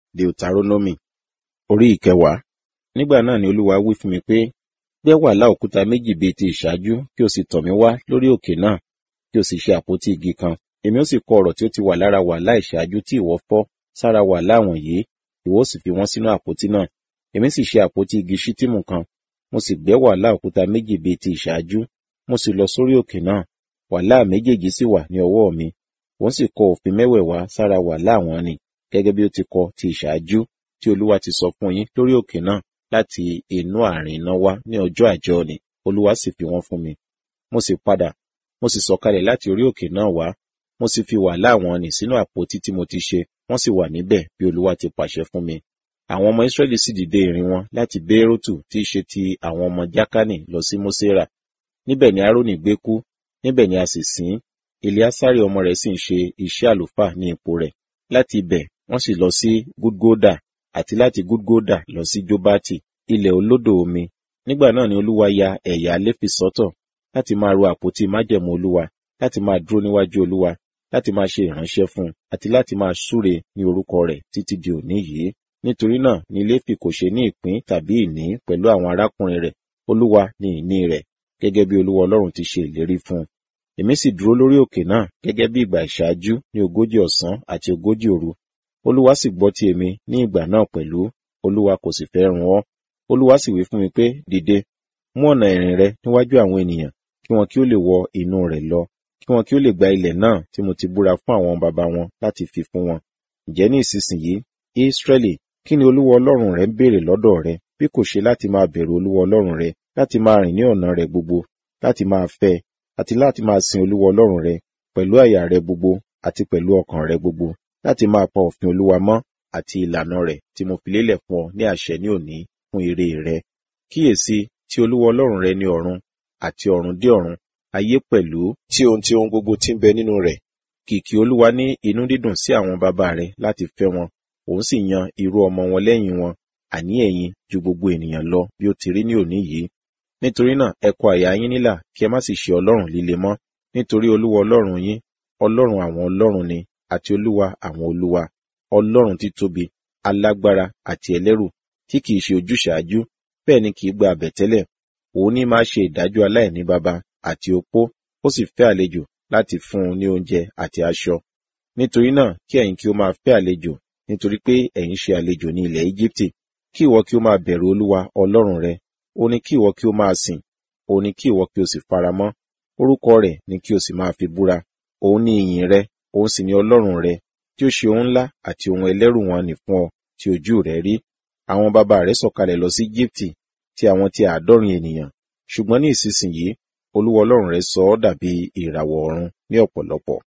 deuteronomy orí ìkẹwàá nígbà náà ni olúwa wí fún mi pé gbẹ́ wàhálà òkúta méjì bíi ti ìṣáájú kí o sì tọ̀ mí wá lórí òkè náà kí o sì ṣe àpótí igi kan èmi ó sì kọ ọ̀rọ̀ tí ó ti wà lára wàhálà ìṣáájú tí ìwọ fọ́ sára wàhálà wọ̀nyí ìwọ ó sì fi wọ́n sínú àpótí náà èmi sì ṣe àpótí igi ṣítìmù kan mo sì gbẹ́ wàhálà òkúta méjì bíi ti ìṣáájú mo sì lọ sórí òkè náà wàhálà méjèèjì sì wà ní ọwọ́ mi òun sì kọ òfin mẹ́wẹ̀ẹ̀wá sára wàhálà wọn ni gẹ́gẹ́ bí ó ti kọ ti ìṣáájú tí olúwa ti sọ fún yín lórí òkè náà láti inú àárín iná wá ní ọjọ́ àjọ ni olúwa sì fi wọ́n fún mi mo sì padà mo sì sọ̀kalẹ̀ láti orí òkè náà wá mo sì fi wàhálà wọn nì sínú àpótí tí mo ti ṣe wọ́n sì wà níbẹ̀ bí olúwa ti pàṣẹ fún mi àwọn ọmọ israẹli sì dìde ìrìn wọn láti bérótù tí í ṣe ti àwọn ọmọ jákánì lọ sí mósèrà níbẹ̀ ni aaroni gbé kú níbẹ̀ ni a sì sìn eleasari ọmọ rẹ̀ sì ń ṣe iṣẹ́ àlùfáà ní ipò rẹ̀ láti ibẹ̀ wọ́n sì lọ sí gudgoda àti láti gudgoda lọ sí jobati ilẹ̀ olódò omi nígbà náà ni olúwa ya ẹ̀yà léfì sọ́tọ̀ láti máa ro àpótí májẹ̀mú olúwa láti máa dúró níwájú olúwa láti máa ṣe ìránṣẹ́ fún un àti láti máa súre ní orúkọ rẹ̀ títí di òní yìí nítorí náà ni léfì kò ṣe ní ìpín tàbí ìní pẹ̀lú àwọn arákùnrin rẹ̀ olúwa ni ìní rẹ̀ gẹ́gẹ́ bí olúwa ọlọ́run ti ṣe ìlérí fún un èmi sì dúró lórí òkè náà gẹ́gẹ́ bí ìgbà ìṣáájú ní ogójì ọ̀sán àti ogójì òru olúwa sì gbọ́ ti èmi ní ìgbà náà pẹ̀lú olúwa kò sì fẹ́ run ọ́ olúwa sì wí fún mi pé dìde mú ọ̀nà ìrìn rẹ níwájú àwọn ènìyàn kí wọn kí ó lè wọ inú rẹ̀ lọ kí wọn kí ó lè gba ilẹ̀ náà tí mo ti búra fún àwọn baba wọn láti fi fún wọn ǹjẹ́ ní ìsinsìnyí israẹli kí ni olúwa ọlọ́run rẹ ń béèrè lọ́dọ̀ rẹ bí kò ṣe láti máa bẹ̀rù olúwa ọlọ́run rẹ láti máa rìn ní ọ̀nà rẹ gbogbo láti máa fẹ́ àti láti máa sin olúwa ọlọ́run rẹ pẹ̀lú àyà rẹ gbogbo àti pẹ̀lú ọkàn rẹ gbogbo láti máa pa òfin olúwa mọ́ àti ìlànà rẹ̀ tí mo fi lélẹ̀ fún ọ ní àṣẹ ní òní fún ire rẹ kíyèsí tí olúwa ọlọ́run rẹ ní ọ̀run àti ọ̀run dé ọ̀run ayé pẹ̀lú tí ohun tí ohun gbogbo tí ń bẹ nínú rẹ̀ kìkì olúwa ní inú dídùn sí àwọn bàbá rẹ láti fẹ́ wọn òun sì yan irú ọmọ wọn lẹ́yìn wọn àní ẹ̀yin ju gbogbo ènìyàn lọ bí ó ti rí ní òní yìí nítorí náà ẹ kọ àyà yín nílà kí ẹ má sì ṣe ọlọ́run líle mọ́ nítorí olúwa ọlọ́run yín ọlọ́run àwọn ọlọ́run ni àti olúwa àwọn olúwa ọlọ́run títóbi alágbára àti ẹlẹ́rù tí kìí ṣe ojúṣàájú bẹ́ẹ̀ ni kìí gba àbẹ̀tẹ́lẹ̀ òun ní máa ṣe ìdájọ́ aláìní baba àti opó ó sì fẹ́ àlejò láti fún un ní oúnjẹ àti aṣọ nítorí náà kí ẹ̀yin kí ó máa fẹ́ àlejò nítorí pé ẹ̀yin ṣe àlejò ní ilẹ̀ Íjíbítì kí ìwọ kí ó máa bẹ̀rù olúwa ọlọ́run rẹ ó ní kí ìwọ kí ó máa sìn ó ní kí ìwọ kí o sì faramọ́ orúkọ rẹ̀ ni kí o sì máa fi búra òun ní ìyìn rẹ òun sì ní ọlọ́run rẹ tí ó ṣe ohun ńlá àti ohun ẹlẹ́rù wọn nì fún ọ tí ojú rẹ rí àwọn bàbá rẹ sọ̀kalẹ̀ lọ sí Íjíbítì tí àwọn ti àádọ́rin ènìyàn ṣùgbọ́n ní ìsinsìnyí olúwa ọlọ́run rẹ sọ ọ́ dàbí ìràwọ̀ ọ̀run ní ọ̀pọ̀lọpọ̀